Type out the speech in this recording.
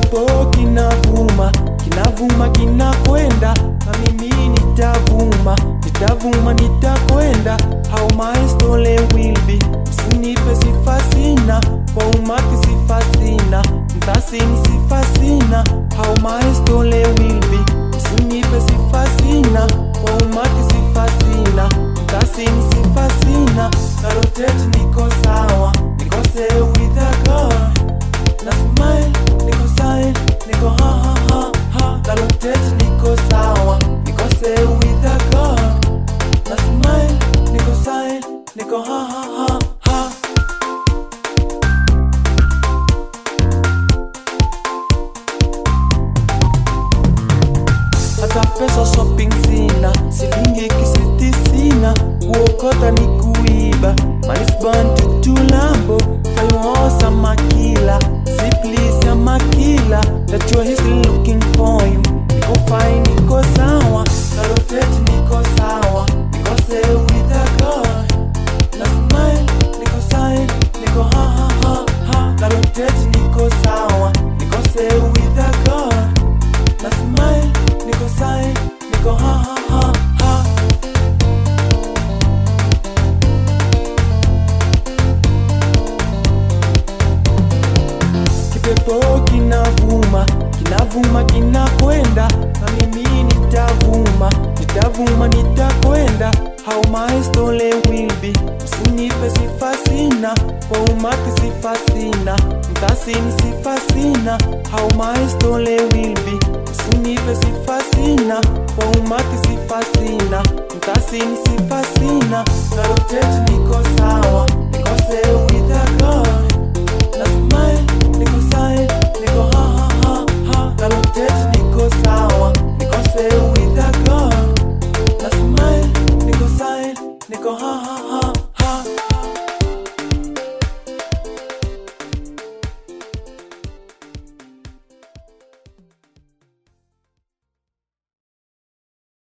kipepo kinavuma kinavuma kinakwenda na mimi nitavuma nitavuma nitakwenda how my story will be msinipe sifa sina kwa umati sifa sina mtasini sifa sina how my story will be msinipe sifa sina kwa umati sifa sina mtasini sifa sina na rotate niko sawa niko say with a God na smile niko sae niko ha ha ha ha na rotate niko sawa niko say with a God na smile niko sae niko ha ha ha ha hata pesa shopping sina silingi kisiti sina kuokota ni kuiba manisban tutulambo faimosa makila siplis ya makila that you is looking for you niko fine niko sawa na rotate niko sawa niko say with a God na smile niko sae niko ha ha ha ha na rotate niko sawa niko say with a God na smile niko sae niko ha ha ha ha kipepo kinavuma kinavuma kinakwenda na mimi nitavuma nitavuma nitakwenda how my story will be msinipe sifa sina kwa umati sifa sina mtasini sifa sina how my story will be msinipe sifa sina kwa umati sifa sina mtasini sifa sina na rotate niko sawa